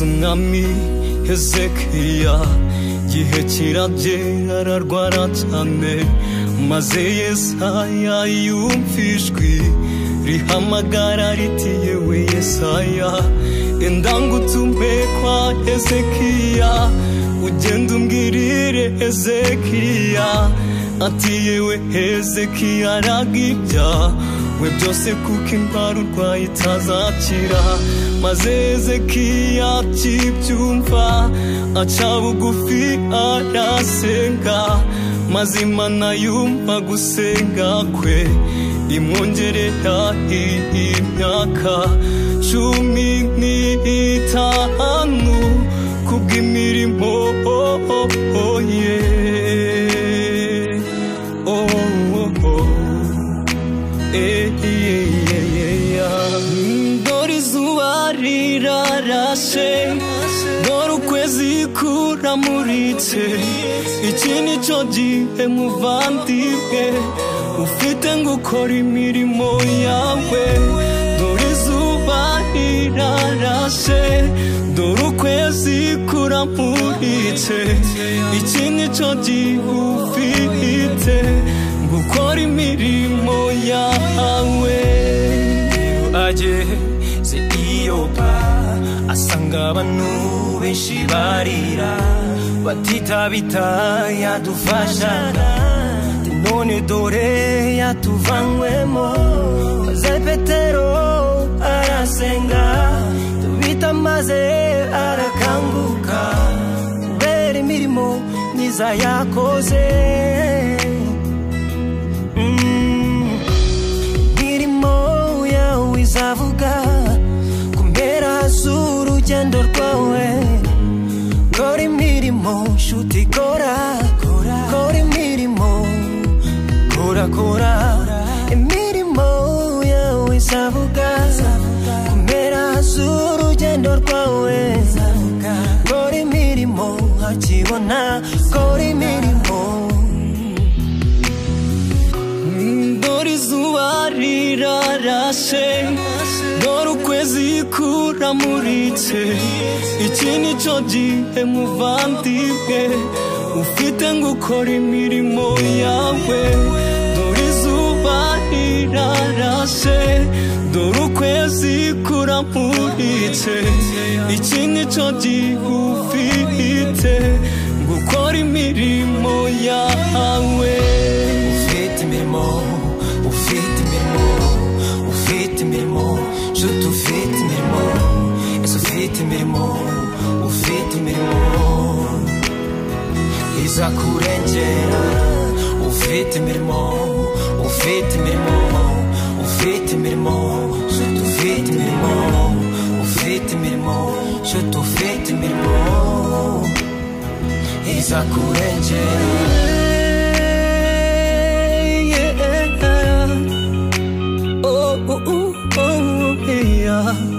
umwami hezekiya igihe kiragera ararwara cyane maze yesaya yumvijwi rihamagara riti yewe yesaya enda ngutume kwa hezekiya ugenda umbwirire hezekiya ati yewe hezekiya aragibya we byose kuko indwara urwaye itazakira maze hezekiya akibyumva aca bugufi arasenga maze imana yumva gusenga kwe imwongerera imyaka cumi n'itanu kubw'imirimo ye oh, oh, oh. Dore izuba rirarashe Dore ukwezi kuramuritse Iki ni cyo gihe muvandimwe Ufite ngo ukore imirimo yawe Dore izuba rirarashe Dore ukwezi kuramuritse Iki ni cyo gihe ufite gukora imirimo yawe ageze iyopa asanga abantu benshi barira batitabita yadufashaga none dore yatuvanywemo maze petero arasenga tubita maze arakanguka kubera imirimo myiza yakoze izavuga ku mpera z'urugendo rwawe kora imirimo nshuti kora kora imirimo kora kora imirimo yawe izavuga ku mpera z'urugendo rwawe kora imirimo hakibona kora imirimo dore izuba rirarashe dore ukwezi kuramuritse iki ni cyo gihe muvandimwe ufite ngo ukore imirimo yawe dore izuba rirarashe dore ukwezi kuramuritse iki ni cyo gihe ufite ngo ukore imirimo yawe ufite imirimo ufite imirimo ufite imirimo nshuti ufite imirimo ese ufite imirimo ufite imirimo izakurengera ufite imirimo ufite imirimo ufite imirimo nshuti ufite imirimo ufite imirimo nshuti ufite imirimo izakurengera yeah.